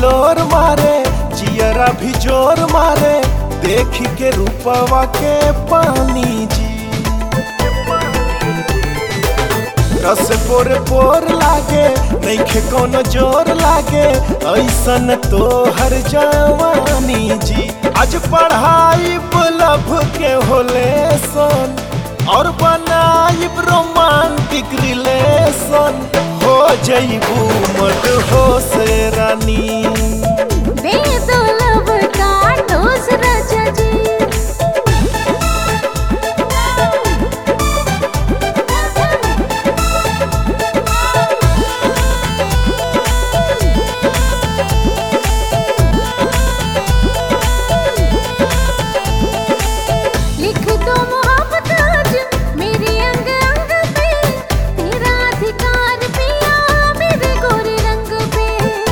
हिलोर मारे जियरा भी जोर मारे देख के रूपवा के पानी जी रस पोर पोर लागे नैखे कोनो जोर लागे ऐसन तो हर जवानी जी आज पढ़ाई लभ के होले सन और बनाई रोमांटिक रिलेशन हो जईबू मत हो से रानी दे दो लब का डोज राजा जी लिख दो मोहब्बत आज मेरे अंग अंग पे तेरा अधिकार पिया मेरे गोरे रंग पे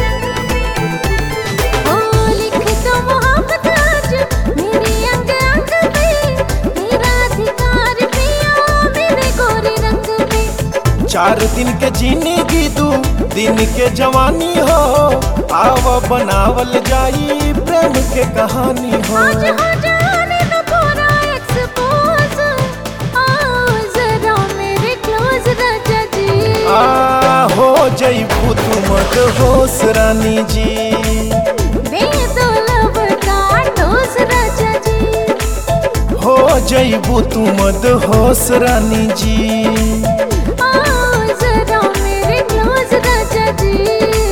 ओ लिख दो मोहब्बत आज मेरे अंग अंग पे तेरा अधिकार पिया मेरे गोरे रंग पे चार दिन के जिंदगी दू दिन के जवानी हो आव बनावल जाई प्रेम के कहानी हो आज हो जाने दो पूरा एक्सपोज आओ जरा मेरे क्लोज राजा जी आ हो जईबू तू मत होश रानी जी दे दो लब का डोज राजा जी हो जईबू तू मत होश रानी जी आओ जरा मेरे क्लोज राजा जी